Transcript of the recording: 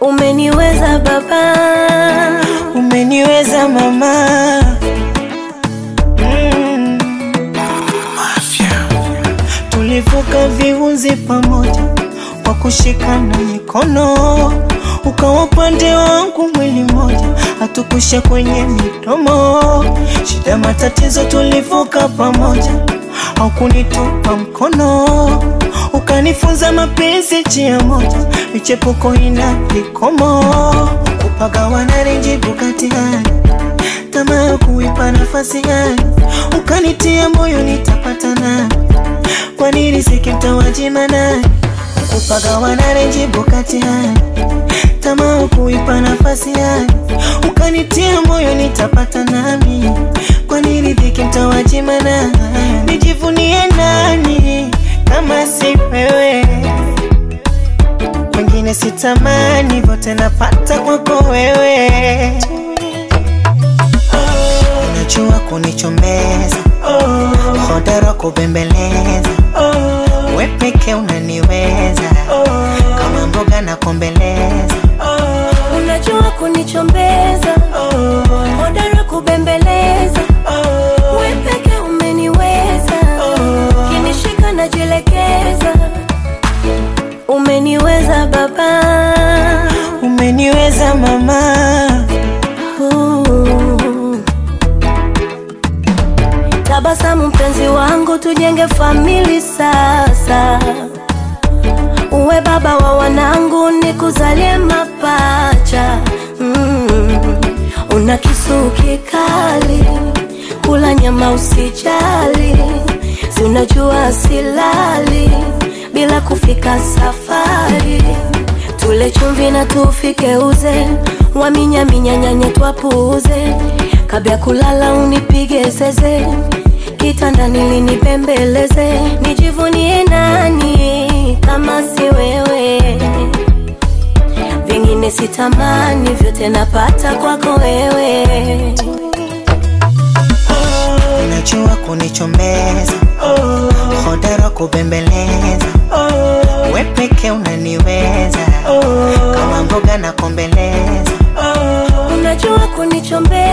Umeniweza baba, umeniweza mama mm. Tulivuka viunzi pamoja kwa kushikana mikono, ukawa upande wangu mwili moja, hatukusha kwenye midomo. Shida matatizo tulivuka pamoja, au kunitupa mkono, ukanifunza mapenzi njia moja, michepuko ina vikomo, kupagawana renjibu kati hali tamaa ya kuipa nafasi hali, ukanitia moyo nitapata nani kwa nini sikimtawajima nani kupagawana renjibu kati hali tamaa kuipa nafasi hali ukanitia moyo nitapata nami kwa nini dhiki mtawajima nani nijivunie nani kama si wewe wengine sitamani vyote napata kwako wewe unajua kunichomeza hodara kubembeleza we peke unaniweza kama mboga na kombeleza unajua kunichombeza, hodara kubembeleza, we peke umeniweza, kinishika najielekeza. Umeniweza baba, umeniweza mama Uh. Tabasamu mpenzi wangu, tujenge famili sasa. Uwe baba wa wanangu, nikuzalie mapacha. Mm. Una kisu kikali, kula nyama usijali, si unajua silali bila kufika safari. Tule chumvi na tufike uze, waminyaminya nyanye twapuuze, kabla ya kulala unipige zeze, kitandani linipembeleze, nijivunie nani kama si wewe? Vingine sitamani, vyote napata kwako wewe. unajua kunichomeza hodara kubembeleza we peke unaniweza kama mboga na kombeleza Unajua kunichombeza